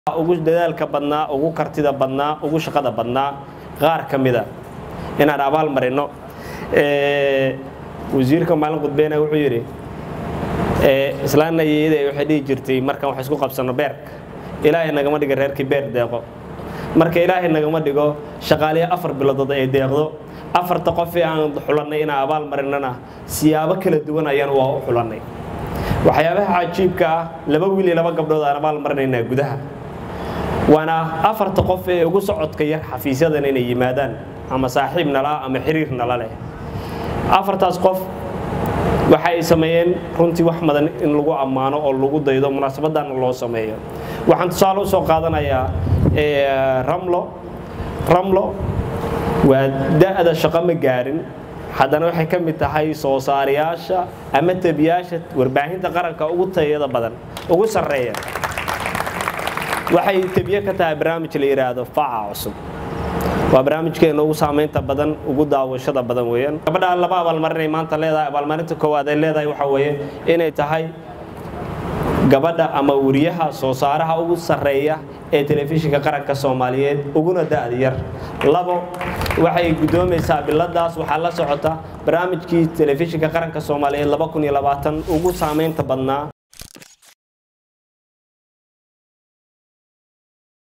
ugu dadaalka badnaa ugu kartida badnaa ugu shaqada badnaa qaar ka mida inaan abaal marino wasiirka maalin qudbeyna wuxuu yidhi islaanna iyada waxay dhihi jirtay markaan wax isku qabsano beerka ilaahay nagama dhiga reerkii beer deeqo marka ilaahay nagama dhigo shaqaaliya afar bilodood ay deeqdo afarta qofee aan xulannay inaan abaal marinana siyaabo kala duwan ayaan waa u xulannay waxyaabaha cajiibka ah laba wiil iyo laba gabdhood aan abaal marinaynaa gudaha waana afarta qof ee ugu socodka yar xafiisyadan inay yimaadaan ama saaxiib nala ama xiriir nala leh afartaas qof waxa ay sameeyeen runtii wax madan in lagu ammaano oo lagu daydo munaasabadana loo sameeyo waxaan tusaale u soo qaadanayaa ramlo ramlo waa da'da shaqo ma gaarin haddana waxay ka mid tahay soo saarayaasha ama tabiyaasha warbaahinta qaranka ugu tayada badan ugu sarreeya waxay tabiye ka tahay barnaamij la yidhaahdo faca cusub waa barnaamijkeena ugu saamaynta badan ugu daawashada badan weeyaan gabadha laba abaalmarinay maanta leedahay abaalmarinta koowaad ay leedahay waxa weeye inay tahay gabadha ama wariyaha soo saaraha ugu sarreeya ee telefishinka qaranka soomaaliyeed uguna da'da yar labo waxay guddoomaysaa biladaas waxaa la socota barnaamijkii telefishinka qaranka soomaaliyeed ugu saamaynta badnaa